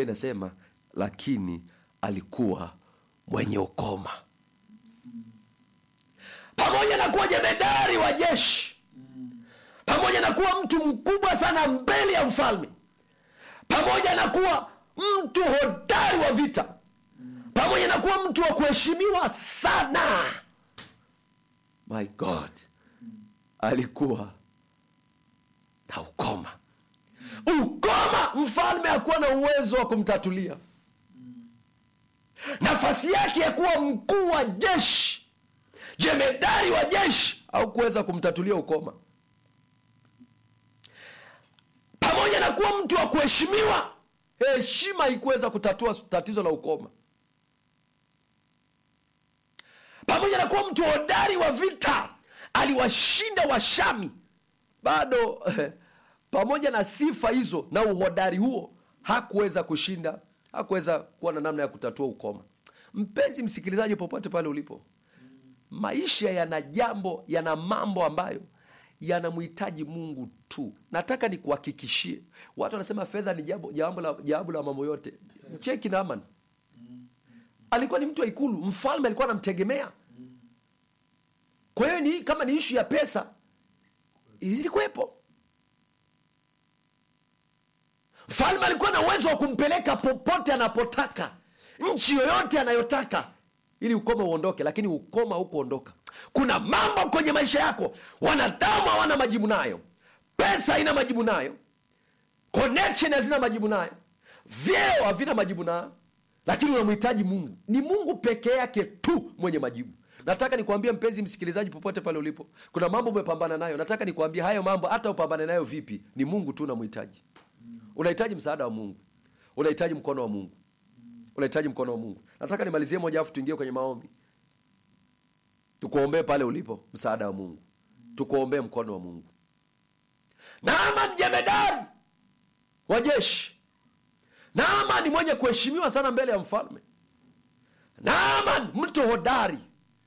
inasema lakini alikuwa mwenye ukoma pamoja na kuwa jemedari wa jeshi pamoja na kuwa mtu mkubwa sana mbele ya mfalme pamoja na kuwa mtu hodari wa vita pamoja na kuwa mtu wa kuheshimiwa sana my god alikuwa na ukoma ukoma mfalme hakuwa na uwezo wa kumtatulia nafasi yake ya kuwa mkuu wa jeshi jemedari wa jeshi au kuweza kumtatulia ukoma pamoja na kuwa mtu wa kuheshimiwa heshima haikuweza kutatua tatizo la ukoma pamoja na kuwa mtu hodari wa vita aliwashinda washami bado pamoja na sifa hizo na uhodari huo hakuweza kushinda hakuweza kuwa na namna ya kutatua ukoma mpenzi msikilizaji popote pale ulipo maisha yana jambo yana mambo ambayo yanamhitaji mungu tu nataka nikuhakikishie watu wanasema fedha ni jambo jambo la, jawabu la mambo yote cheki naman alikuwa ni mtu wa ikulu mfalme alikuwa anamtegemea kwa hiyo ni kama ni ishu ya pesa zilikuwepo mfalme alikuwa na uwezo wa kumpeleka popote anapotaka nchi yoyote anayotaka ili ukoma uondoke lakini ukoma hukuondoka kuna mambo kwenye maisha yako wanadamu hawana majibu nayo pesa haina majibu nayo connection hazina majibu nayo vyeo havina majibu nayo lakini unamhitaji mungu ni mungu peke yake tu mwenye majibu nataka nikuambia mpenzi msikilizaji popote pale ulipo kuna mambo umepambana nayo nataka nikuambia hayo mambo hata upambane nayo vipi ni mungu tu unamhitaji unahitaji msaada wa mungu unahitaji mkono wa mungu unahitaji mkono wa mungu nataka nimalizie moja afu tuingie kwenye maombi tukuombee pale ulipo msaada wa mungu tukuombee mkono wa mungu naaman jemedari wa jeshi naaman ni mwenye kuheshimiwa sana mbele ya mfalme naaman mtu hodari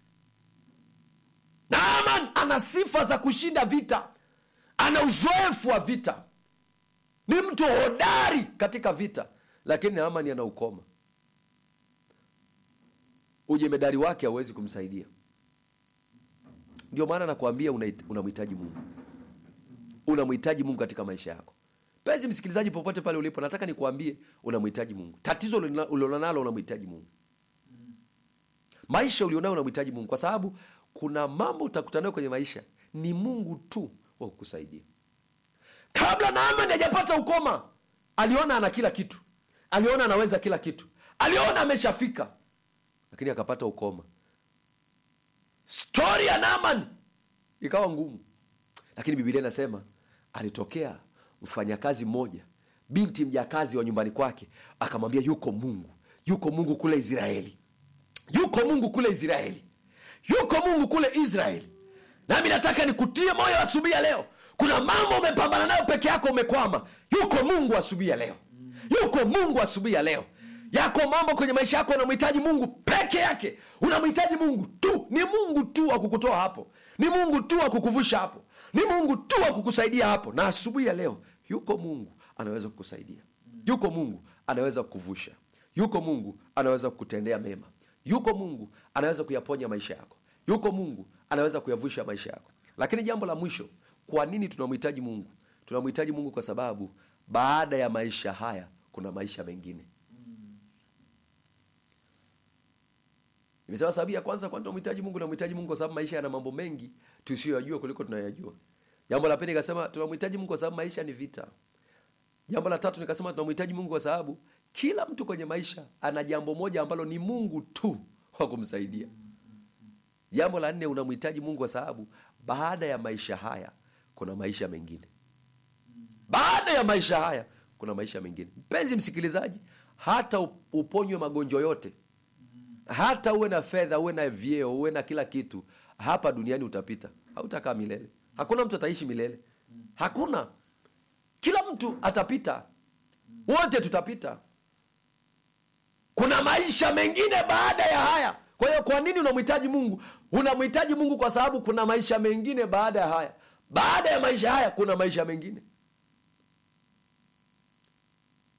naaman ana sifa za kushinda vita ana uzoefu wa vita ni mtu hodari katika vita lakini naamani ana ukoma ujemedari wake hauwezi kumsaidia ndio maana nakwambia unahit- unamhitaji mungu unamhitaji mungu katika maisha yako pezi msikilizaji popote pale ulipo nataka nikuambie unamhitaji mungu tatizo ulilona- ulilonalo unamhitaji mungu maisha ulionayo unamhitaji mungu kwa sababu kuna mambo utakutanayo kwenye maisha ni mungu tu wa kukusaidia kabla naamani hajapata ukoma aliona ana kila kitu aliona anaweza kila kitu aliona ameshafika lakini akapata ukoma stori ya naamani ikawa ngumu lakini bibilia inasema alitokea mfanyakazi mmoja binti mjakazi wa nyumbani kwake akamwambia yuko mungu yuko mungu kule israeli yuko mungu kule israeli yuko mungu kule israeli nami nataka nikutie moyo asubuhi ya leo kuna mambo umepambana nayo peke yako umekwama yuko mungu asubuhi ya leo yuko mungu asubuhi ya leo yako mambo kwenye maisha yako unamhitaji mungu peke yake unamhitaji mungu tu ni mungu tu wa kukutoa hapo ni mungu tu wa kukuvusha hapo ni mungu tu wa kukusaidia hapo na asubuhi ya leo yuko mungu anaweza kukusaidia yuko mungu anaweza kukuvusha yuko mungu anaweza kukutendea mema yuko mungu anaweza kuyaponya maisha yako yuko mungu anaweza kuyavusha maisha yako lakini jambo la mwisho kwa nini tunamhitaji mungu tunamhitaji mungu kwa sababu baada ya maisha haya kuna maisha mengine nimesema sababu ya kwanza kwani tunamhitaji mungu tunamhitaji mungu kwa sababu maisha yana mambo mengi tusiyoyajua kuliko tunayajua jambo la pili nikasema tunamhitaji mungu kwa sababu maisha ni vita jambo la tatu nikasema tunamhitaji mungu kwa sababu kila mtu kwenye maisha ana jambo moja ambalo ni mungu tu wa kumsaidia jambo la nne unamhitaji mungu kwa sababu baada ya maisha haya kuna maisha mengine baada ya maisha haya kuna maisha mengine mpenzi msikilizaji hata up- uponywe magonjwa yote hata uwe na fedha uwe na vyeo uwe na kila kitu hapa duniani utapita hautakaa milele hakuna mtu ataishi milele hakuna kila mtu atapita wote tutapita kuna maisha mengine baada ya haya kwa hiyo kwa nini unamhitaji mungu unamhitaji mungu kwa sababu kuna maisha mengine baada ya haya baada ya maisha haya kuna maisha mengine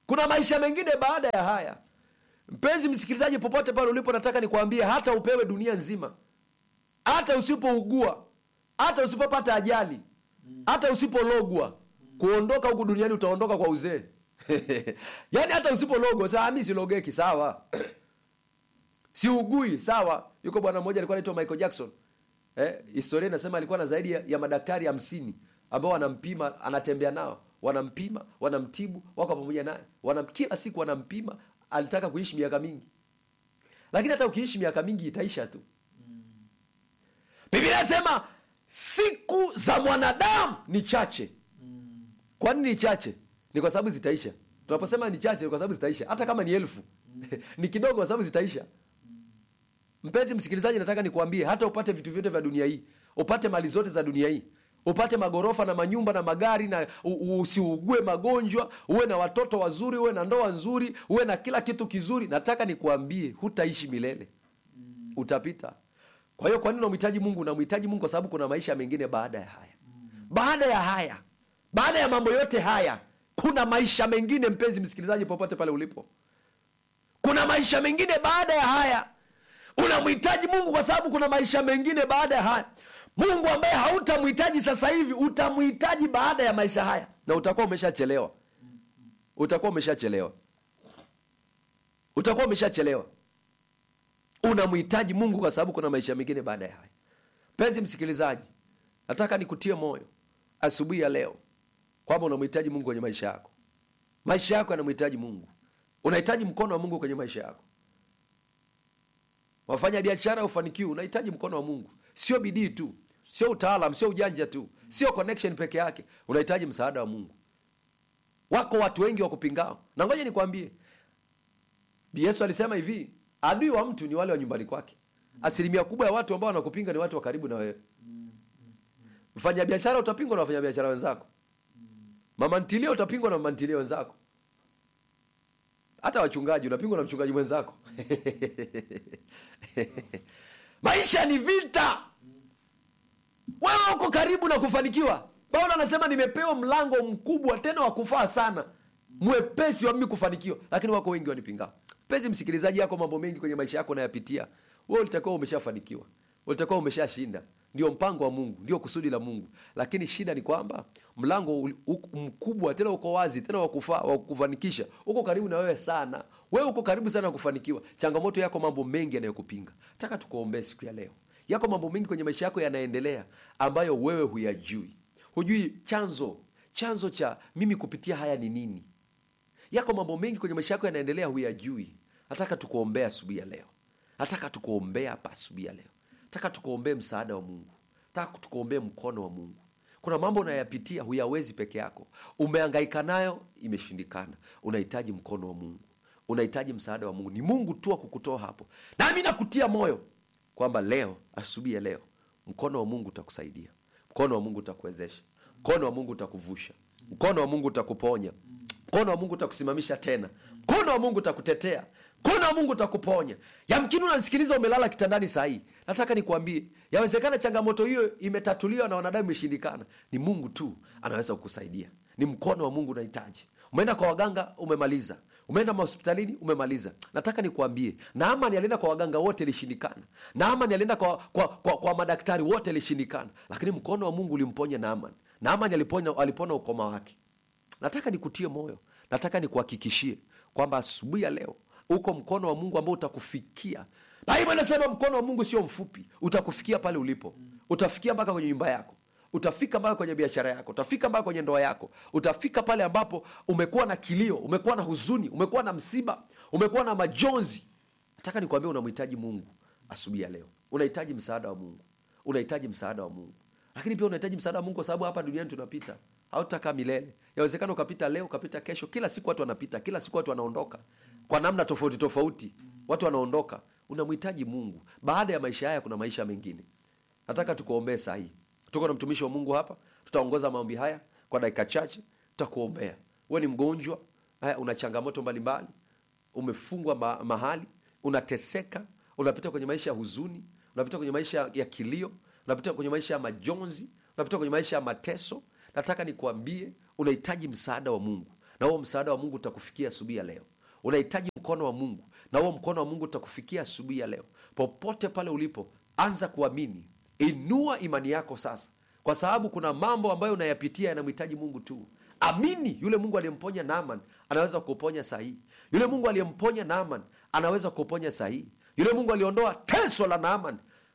kuna maisha mengine baada ya haya mpenzi msikilizaji popote pale ulipo nataka nikwambie hata upewe dunia nzima hata usipougua hata usipopata ajali hata usipologwa kuondoka huku duniani utaondoka kwa uzee yaani hata usipologwa saa mi silogeki sawa siugui sawa yuko bwana mmoja alikuwa anaitwa michael jackson eh, historia inasema alikuwa na zaidi ya, ya madaktari hamsini ambao wanampima anatembea nao wanampima wanamtibu wako pamoja naye wanam, kila siku wanampima alitaka kuishi miaka mingi lakini hata ukiishi miaka mingi itaisha tu biblia inasema siku za mwanadamu ni chache kwa nini ni chache ni kwa sababu zitaisha tunaposema ni chache ni kwa sababu zitaisha hata kama ni elfu ni kidogo kwa sababu zitaisha mpenzi msikilizaji nataka nikuambie hata upate vitu vyote vya dunia hii upate mali zote za dunia hii upate magorofa na manyumba na magari na u- u- usiugue magonjwa uwe na watoto wazuri uwe na ndoa nzuri uwe na kila kitu kizuri nataka nikuambie hutaishi milele utapita kwa hiyo kwa nini unamhitaji mungu unamhitaji mungu kwa sababu kuna maisha mengine baada ya haya baada ya haya baada ya mambo yote haya kuna maisha mengine mpenzi msikilizaji popote pale ulipo kuna maisha mengine baada ya haya unamhitaji mungu kwa sababu kuna maisha mengine baada ya haya mungu ambaye hautamhitaji sasa hivi utamhitaji baada ya maisha haya na utakuwa umeshachelewa utakuwa umeshachelewa utakuwa umeshachelewa unamhitaji mungu kwa sababu kuna maisha mengine baada ya haya mpenzi msikilizaji nataka nikutie moyo asubuhi ya leo kwamba unamhitaji mungu kwenye maisha yako maisha yako yanamhitaji mungu unahitaji mkono wa mungu kwenye maisha yako wafanya biashara ufanikiwa unahitaji mkono wa mungu sio bidii tu sio utaalam sio ujanja tu sio connection peke yake unahitaji msaada wa mungu wako watu wengi wa kupingao na ngoja nikwambie yesu alisema hivi adui wa mtu ni wale wa nyumbani kwake asilimia kubwa ya watu ambao wanakupinga ni watu wa karibu na wewe mfanya biashara utapingwa na wafanya biashara wenzako mama ntilia utapingwa na mama ntilia wenzako hata wachungaji unapingwa na mchungaji mwenzako maisha ni vita wewe uko karibu na kufanikiwa paulo anasema nimepewa mlango mkubwa tena wa kufaa sana mwepesi wa mimi kufanikiwa lakini wako wengi wanipingao mpenzi msikilizaji yako mambo mengi kwenye maisha yako unayapitia wewe ulitakiwa umeshafanikiwa ulitakiwa umeshashinda ndio mpango wa mungu ndio kusudi la mungu lakini shida ni kwamba mlango ul- u- mkubwa tena uko wazi tena wakufaa wa kufanikisha uko karibu na wewe sana wewe uko karibu sana kufanikiwa changamoto yako mambo mengi yanayokupinga taka tukuombee siku ya leo yako mambo mengi kwenye maisha yako yanaendelea ambayo wewe huyajui hujui chanzo chanzo cha mimi kupitia haya ni nini yako mambo mengi kwenye maisha yako yanaendelea huyajui nataka tukuombea asubuhi ya leo nataka tukuombea hapa asubuhi ya leo nataka tukuombee msaada wa mungu nataka tukuombee mkono wa mungu kuna mambo unayapitia huyawezi peke yako umeangaika nayo imeshindikana unahitaji mkono wa mungu unahitaji msaada wa mungu ni mungu tu wa kukutoa hapo nami nakutia moyo kwamba leo asubuhi ya leo mkono wa mungu utakusaidia mkono wa mungu utakuwezesha mkono wa mungu utakuvusha mkono wa mungu utakuponya mkono wa mungu utakusimamisha tena mkono wa mungu utakutetea mkono wa mungu utakuponya yamkini unanisikiliza umelala kitandani sahii nataka nikuambie yawezekana changamoto hiyo imetatuliwa na wanadamu imeshindikana ni mungu tu anaweza kukusaidia ni mkono wa mungu unahitaji umeenda kwa waganga umemaliza umeenda mahospitalini umemaliza nataka nikuambie naamani alienda kwa waganga wote ilishindikana naamani alienda kwa, kwa, kwa, kwa madaktari wote ilishindikana lakini mkono wa mungu ulimponya naamani naamani aliponya, alipona ukoma wake nataka nikutie moyo nataka nikuhakikishie kwamba asubuhi ya leo uko mkono wa mungu ambao utakufikia baibu anasema mkono wa mungu sio mfupi utakufikia pale ulipo utafikia mpaka kwenye nyumba yako utafika mpaka kwenye biashara yako utafika mpaka kwenye ndoa yako utafika pale ambapo umekuwa na kilio umekuwa na huzuni umekuwa na msiba umekuwa na majonzi nataka nikuambia unamhitaji mungu asubuhi ya leo unahitaji msaada wa mungu unahitaji msaada wa mungu lakini pia unahitaji msaada wa mungu kwa sababu hapa duniani tunapita hautakaa milele yawezekana ukapita leo ukapita kesho kila siku watu wanapita kila siku watu wanaondoka kwa namna tofauti tofauti watu wanaondoka unamhitaji mungu baada ya maisha haya kuna maisha mengine nataka tukuombee sahii tuko na mtumishi wa mungu hapa tutaongoza maombi haya kwa dakika chache tutakuombea we ni mgonjwa haya una changamoto mbalimbali umefungwa ma- mahali unateseka unapita kwenye maisha ya huzuni unapita kwenye maisha ya kilio unapita kwenye maisha ya majonzi unapita kwenye maisha ya mateso nataka nikuambie unahitaji msaada wa mungu na huo msaada wa mungu utakufikia asubuhi ya leo unahitaji mkono wa mungu na huo mkono wa mungu utakufikia asubuhi ya leo popote pale ulipo anza kuamini inua imani yako sasa kwa sababu kuna mambo ambayo unayapitia yanamhitaji mungu tu amini yule mungu aliyemponya naman anaweza kuponya sahii yule mungu aliyemponya naman anaweza kuponya sahii yule mungu aliondoa teso la naaman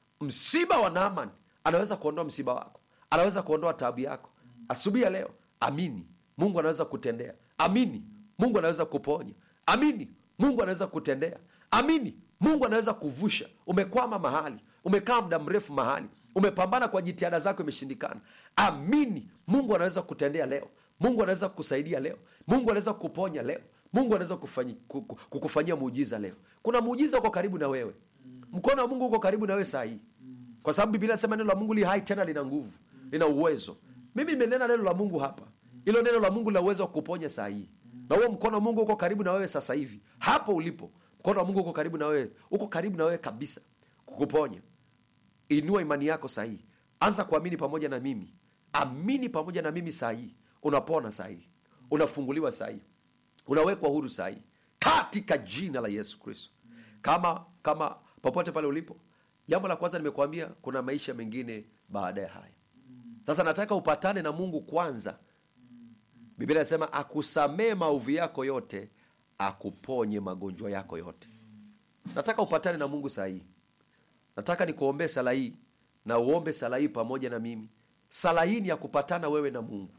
msiba wa naaman anaweza kuondoa msiba wako anaweza kuondoa taabu yako asubuhi ya leo amini mungu anaweza kutendea amini mungu anaweza kuponya amini mungu anaweza kutendea amini mungu anaweza kuvusha umekwama mahali umekaa muda mrefu mahali umepambana kwa jitihada zako imeshindikana amini mungu anaweza kutendea leo mungu anaweza kukusaidia leo mungu anaweza kuponya leo mungu anaweza kufanyi- ku- ku- kukufanyia muujiza leo kuna muujiza uko karibu na wewe mkono wa mungu uko karibu na wewe saa hii kwa sababu biblia sema neno la mungu li hai tena lina nguvu lina uwezo mimi nimenena neno la mungu hapa ilo neno la mungu lina uwezo wa kuponya saa hii na huo mkono wa mungu uko karibu na wewe sasa hivi hapo ulipo mkono wa mungu uko karibu na wewe uko karibu na wewe kabisa kukuponya inua imani yako sahii anza kuamini pamoja na mimi amini pamoja na mimi sahii unapona sahii unafunguliwa sahii unawekwa huru sahii katika jina la yesu kristo kama kama popote pale ulipo jambo la kwanza nimekuambia kuna maisha mengine baada ya haya sasa nataka upatane na mungu kwanza biblia inasema akusamee maovu yako yote akuponye magonjwa yako yote nataka upatane na mungu sahii nataka nikuombee sala hii na uombe sala hii pamoja na mimi sala hii ni ya kupatana wewe na mungu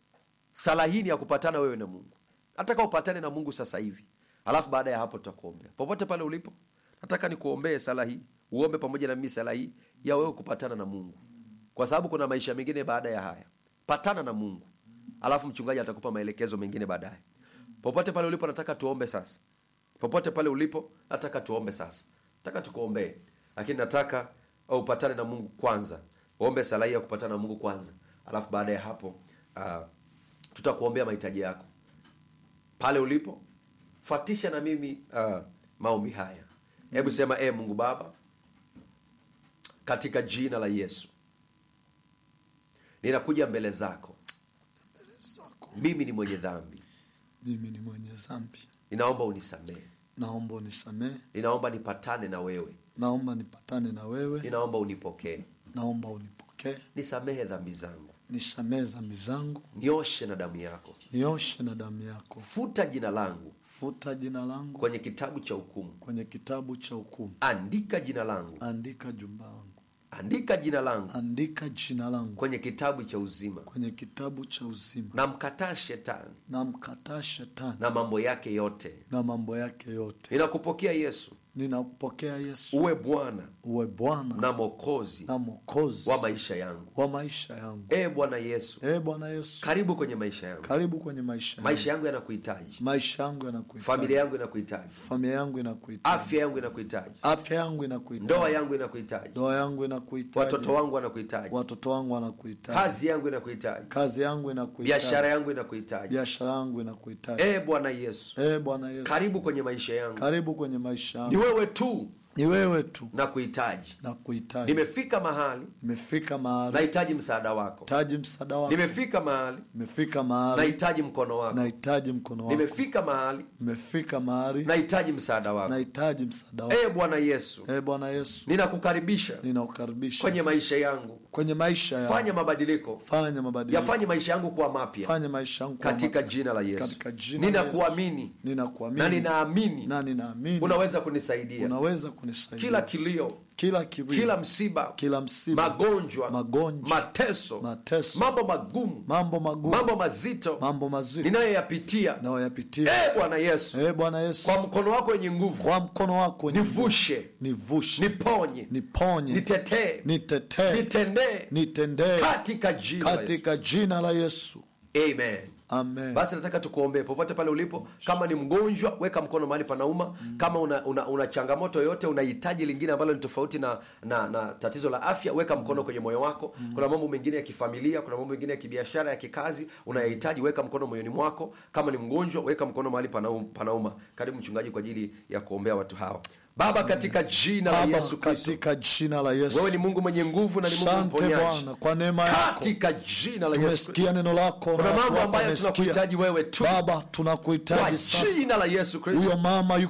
sala hii ni ya kupatana wewe na mungu nataka upatane na mungu sasa hivi alafu baada ya hapo tutakuombea popote pale ulipo nataka nikuombee sala hii uombe pamoja na mimi sala hii ya wewe kupatana na mungu kwa sababu kuna maisha mengine baada ya haya patana na mungu alafu mchungaji atakupa maelekezo mengine baadaye popote pale ulipo nataka tuombe sasa popote pale ulipo nataka tuombe sasa nataka tukuombee lakini nataka upatane na mungu kwanza uombe sala hii ya kupatana na mungu kwanza alafu baada ya hapo uh, tutakuombea mahitaji yako pale ulipo fatisha na mimi uh, maombi haya hebu sema e mungu baba katika jina la yesu ninakuja mbele zako zako mimi ni mwenye dhambi mimi ni mwenye dhambi ninaomba unisamehe naomba unisamehe ninaomba nipatane na wewe naomba nipatane na wewe ninaomba unipokee naomba unipokee nisamehe dhambi zangu nisamehe dhambi zangu nioshe na damu yako nioshe na damu yako futa jina langu futa jina langu kwenye kitabu cha hukumu kwenye kitabu cha hukumu andika jina langu andika jumba langu andika jina langu andika jina langu kwenye kitabu cha uzima kwenye kitabu cha uzima na mkataa shetani na mkataa shetani na mambo yake yote na mambo yake yote ninakupokea yesu ninakupokea yesu uwe bwana uwe bwana na mokozi na mwokozi wa maisha yangu wa maisha yangu ee bwana yesu ee bwana yesu karibu kwenye maisha yangu karibu kwenye maisha yangu. maisha yangu yanakuhitaji maisha yangu yanakuhitaji familia yangu inakuhitaji familia yangu inakuhitaji afya yangu inakuhitaji afya yangu inakuhitaji ndoa yangu inakuhitaji ndoa yangu inakuhitaji watoto wangu wanakuhitaji watoto wangu wanakuhitaji kazi yangu inakuhitaji kazi yangu inakuhitaji biashara yangu inakuhitaji biashara yangu inakuhitaji ee bwana yesu ee bwana yesu karibu kwenye maisha yangu karibu kwenye maisha ni yangu wewe tu ni wewe tu na kuhitaji na kuhitaji nimefika mahali nimefika mahali nahitaji msaada wako hitaji msaada wako nimefika mahali nimefika mahali nahitaji mkono wako nahitaji mkono wako nimefika mahali nimefika mahali nahitaji msaada wako nahitaji msaada wako ee bwana yesu ee bwana yesu ninakukaribisha ninakukaribisha kwenye maisha yangu kwenye maisha yangu fanya mabadiliko fanya mabadiliko yafanye maisha yangu kuwa mapya fanya maisha yangu kuwa katika mapya. jina la yesu katika jina la ninakuamini Yesu. ninakuamini na ninaamini na ninaamini unaweza kunisaidia unaweza kunisaidia kila kilio kila kilio kila msiba kila msiba magonjwa magonjwa mateso mateso mambo magumu mambo magumu mambo mazito mambo mazito ninayoyapitia nayoyapitia ee bwana yesu ee bwana yesu kwa mkono wako wenye nguvu kwa mkono wako wenye nivushe nivushe niponye niponye nitetee nitetee nitendee nitendee katika jina la Yesu. katika jina la yesu amen amen basi nataka tukuombee popote pale ulipo kama ni mgonjwa weka mkono mahali panauma kama una, una, una changamoto yoyote unahitaji lingine ambalo ni tofauti na, na na tatizo la afya weka mkono kwenye moyo wako kuna mambo mengine ya kifamilia kuna mambo mengine ya kibiashara ya kikazi unayahitaji weka mkono moyoni mwako kama ni mgonjwa weka mkono mahali panauma, panauma karibu mchungaji kwa ajili ya kuombea watu hawa baba katika jina la Baba, yesu kristo katika jina la Yesu. wewe ni mungu mwenye nguvu na ni mungu Asante mponyaji Bwana kwa neema yako, katika jina la yesu kristo tumesikia neno lako na kuna watu mambo wako ambayo wamesikia. tunakuhitaji wewe tu Baba, kwa tunakuhitaji sasa. jina la yesu kristo Huyo mama yuko